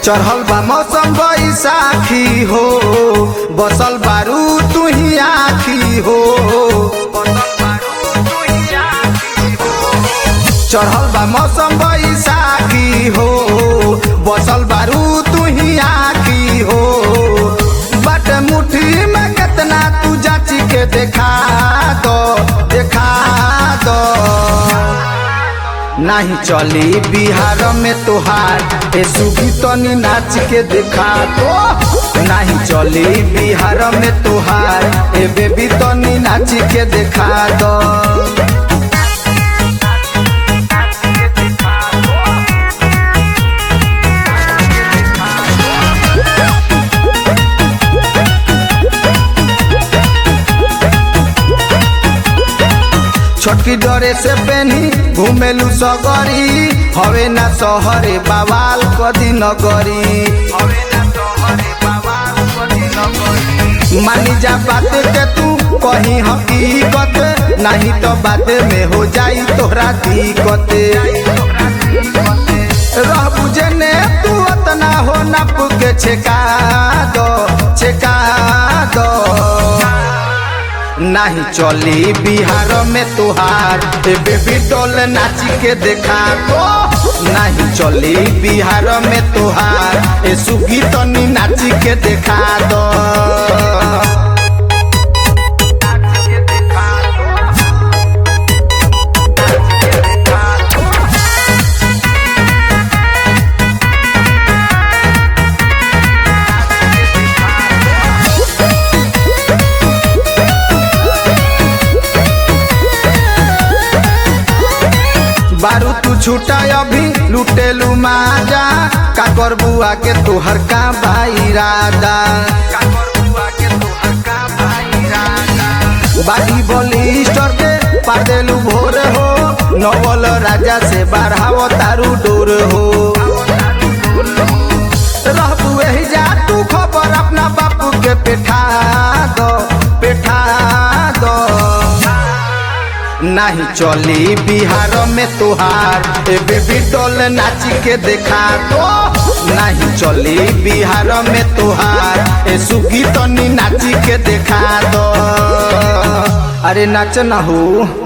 चढ़ल बा मौसम बैसाखी हो बसल बारू तू ही आखी हो चढ़ल बा मौसम बैसाखी हो बसल बारू तू ही आखी हो बट मुट्ठी में कितना तू जाची के देखा दो देखा दो नहीं चली बिहार में तोहार ए सुगी तनी नाच के देखा दो नहीं चली बिहार में तोहार ए बेबी तनी नाच के देखा दो छोटकी डरे से पेनी घुमेलू सगरी हवे ना सहरे बवाल कदी नगरी मानी जा बात के तू कहीं हकीकत नहीं तो बात में हो जाई तोहरा दिक्कत रह बुझे ने तू अतना हो नप के छेका दो छेका दो नहीं चली बिहार में तुहार ए बेबी डोल नाच के देखा दो नहीं चली बिहार में तुहार ए सुगी तनी नाच के देखा दो बारू तू छूटा अभी लुटेलू माजा का कर बुआ के तोहर का भाई राधा बागी बलिस्टर के पार देलू भोर हो नवल राजा से बढ़ाव तारू डोर हो रहबू एही जा तू खबर अपना बापू के पेठा दो पेठा दो नहीं चली बिहार में तुहार ए बेबी डोल नाच के देखा दो नहीं चली बिहार में तुहार ए सुगी तनी नाच के देखा दो अरे नाच ना हो